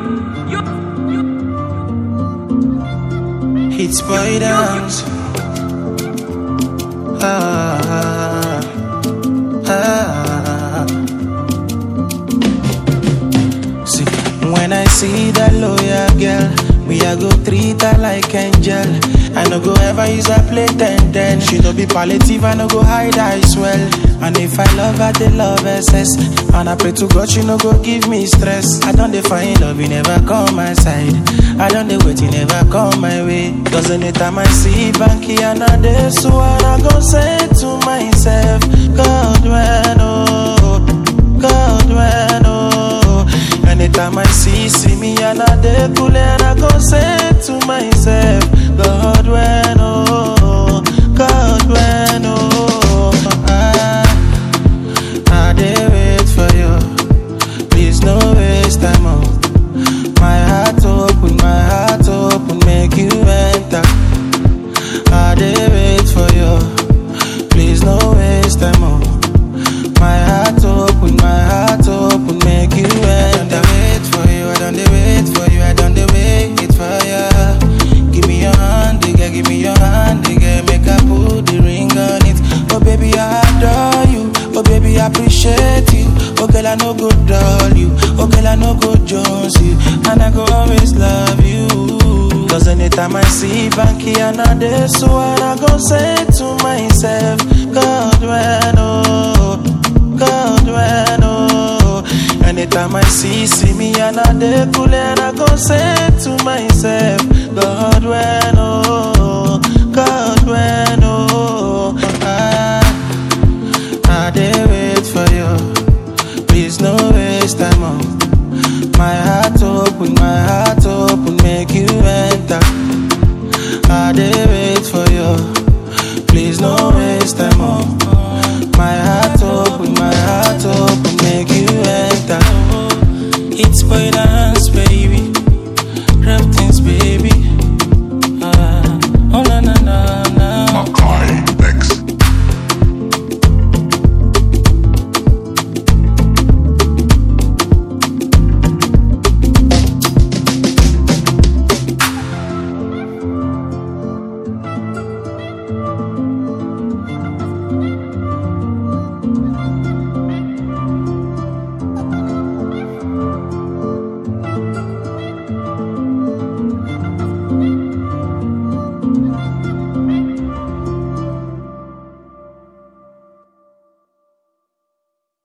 It's boy dance. Ah, ah. See, when I see that lawyer girl, me I go treat her like angel. I no go ever use her play ten ten. She no be palliative, I no go hide her as well. And if I love her, they love excess. And I pray to God, she no go give me stress. I don't define love, you never come my side. I don't dey wait, you never come my way. Cause anytime I see Banky and I dey so and I go say to myself, God when oh, God when oh. Anytime I see see me and I dey cool and I go say to myself, God when oh, God when oh. I, I dey wait for you. Please no waste time oh. My heart open, my heart open, make you enter. I dey wait for you. Please no waste time oh. My heart open, my heart open, make you enter. I don't wait for you, I don't dey wait for you, I don't dey wait for you. Give me your hand, digga, give me your hand, digga, make I put the ring on it. Oh baby, I adore you. Oh baby, I appreciate you. Oh girl, I no go dull you. Oh girl, I no go jones you. And I go always love you. Cause anytime I see Banky and I dey so and I go say to myself, God when oh, God when oh. Anytime I see see me and I dey cool and I go say to myself, God when oh, God when oh. I, I dey wait for you. Please no waste time oh. My heart open, my heart open, make you enter. I dey wait for you. Please no waste time oh. My heart open, my heart